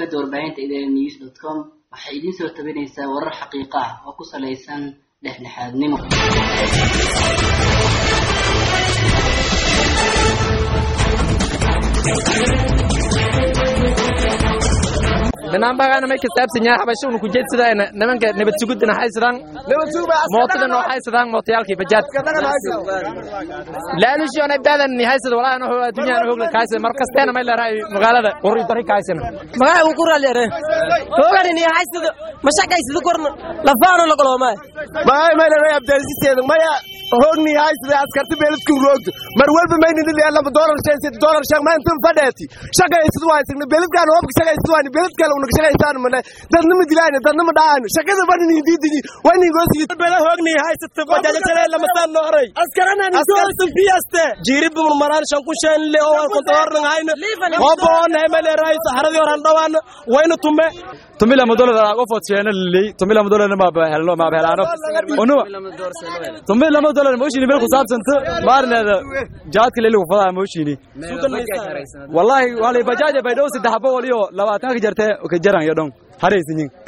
shabakada warbaahinta idn news dot com waxay idiin soo tabinaysaa warar xaqiiqo ah oo ku salaysan dhexdhexaadnimo banaanbaqaana may kasaabsan yahay xabashawna ku jeedsadaan nimanka nabad sugudana haysadaan mootadana oo haysadaan mootayaalkii bajaad laalushiona baadan haysada walaahan wuxuu adduunyaan hogla kaaysan mar kasteena may leerahay magaalada qori dari kaaysan magaca uu ku raaleere hooganin iyo haysada mashaqaysada korna lafaano laqoloomay magay may leeray abdaasiseeda maya hoogni haysada askarta beeladku roogto mar walba maynini leelama doolar sheesid doolar sheeg maanta fadheeti shaqaysad waa signa beeladkaan hoobka shaqaysad waa beelad kale unaga shaqaysaan mana dadnama dilaan dadnama dhaaan shaqada badin diidini wani goosi bela hoogni haysata bajaja kale lama saan nooray askarana ni doolar fiyaste jiirib maraan shan ku shan le oo wal kontoorna hayna hobo on hay leeray saxaradii horan dhawaan wayna tume tumila madolada qofood sheena lilay tumila madolada ma bahelno ma bahelaano onu tumila madolada mooshini meel ku saabsanta maarneeda jaadka leeligu fadaa mooshini wallahi wali bajaaja bay dhow saddex boqol iyo labaatan ka jartee ka jaran iyo dhon haraysiin